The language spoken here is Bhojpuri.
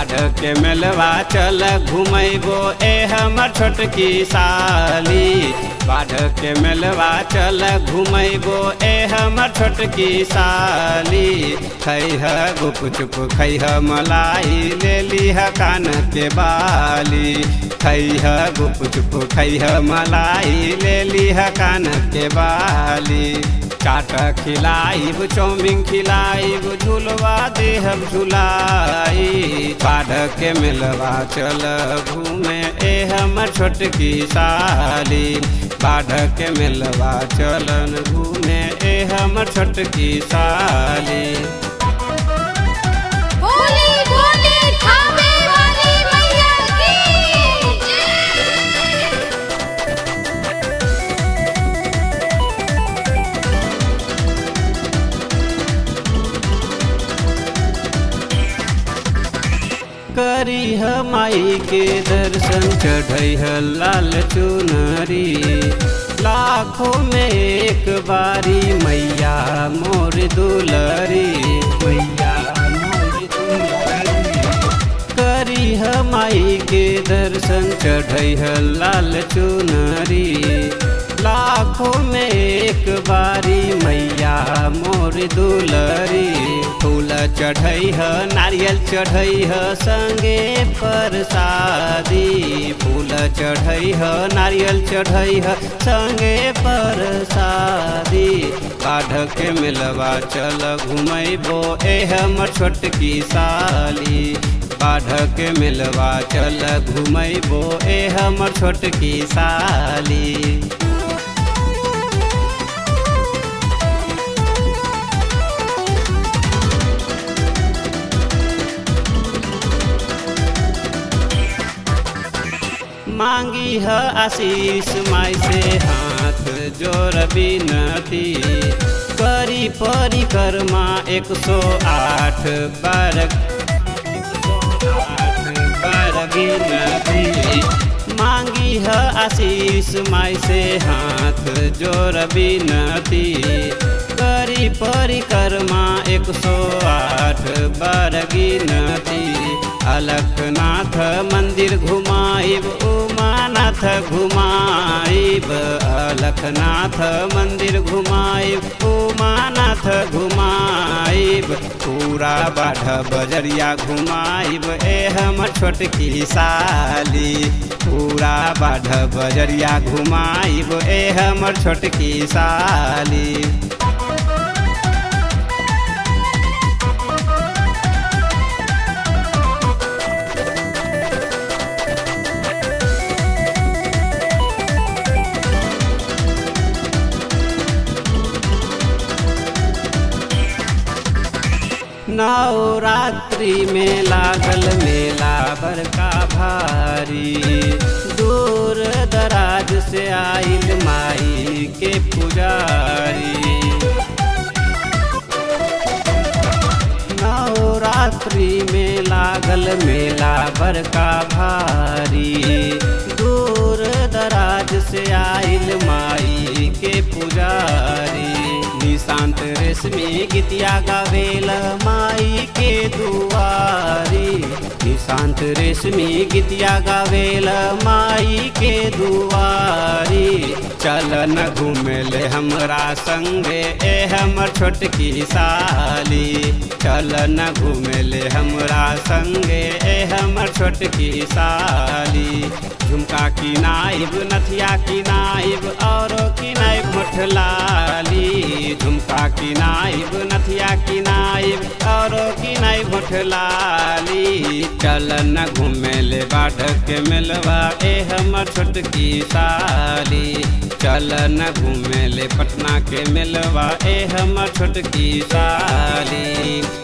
बाढ़ के मेलवा चल घुमैबो ए हमर छोटकी साली बाढ़ के मेलवा चल घुमैबो ए हमर छोटकी साली खैह गुप चुप खैह मलाई ले लीह कान के बाली खैह गुप चुप खैह मलाई ले लीह कान के बाली चाट खिलाइब चौमिन खिलाइब झुलवा देहब झुलाई बाढ़ के मिलवा चल घूमे ए हमर छोटकी साली बाढ़ के मिलवा चलन घूमे ए हमर छोटकी साली बोली बोली खावे वाली मैया की जय करी माई के दर्शन चढ़ई लाल चुनरी लाखों में एक बारी मैया मोर दुलरी मैया मोर दुलरी करी माई के दर्शन चढ़ई लाल चुनरी लाखों में एक बारी मैया मोर दुलरी फूल चढ़ई ह नारियल चढ़ई ह संगे परसादी फूल चढ़ई ह नारियल चढ़ई ह संगे परसादी बाढ़ के मिलवा चल घुमैबो ए हमर छोटकी साली बाढ़ के मिलवा चल घुमैबो ए हमर छोटकी साली मांगी है आशीष माई से हाथ जोर बिनती करी परिक्रमा एक सौ आठ बार बार गिनती मांगी है आशीष माई से हाथ जोर बिनती करी परिक्रमा एक सौ आठ बार गिनती अलखनाथ मंदिर घुमाइब उमानाथ घुमाइब अलखनाथ मंदिर घुमाइब उमानाथ घुमाइब पूरा बाढ़ बजरिया घुमाइब ए हमर छोटकी साली पूरा बाढ़ बजरिया घुमाइब ए हमर छोटकी साली नवरात्रि में लागल मेला बड़का भारी दूर दराज से आइल माई के पुजारी नवरात्रि में लागल मेला बड़का भारी दूर दराज से आइल माई के पुजारी निशांत रेशमी गीतिया गावेल माई के दुआरी निशांत रेशमी गीतिया गावेल माई के दुआरी चल न घूमेले हमरा संगे ए हमर छोटकी साली चल न घूमेले हमरा संगे ए हमर छोटकी साली झुमका किनाइब नथिया किनाइब औरो किनाइब मोठलाली झुमका किनाइब नथिया किनाइब औरो किनाइब मोठलाली चल न घूमेले बाढ़ के मिलवा ए हमर छोटकी साली चल न घूमेले पटना के मिलवा ए हमर छोटकी साली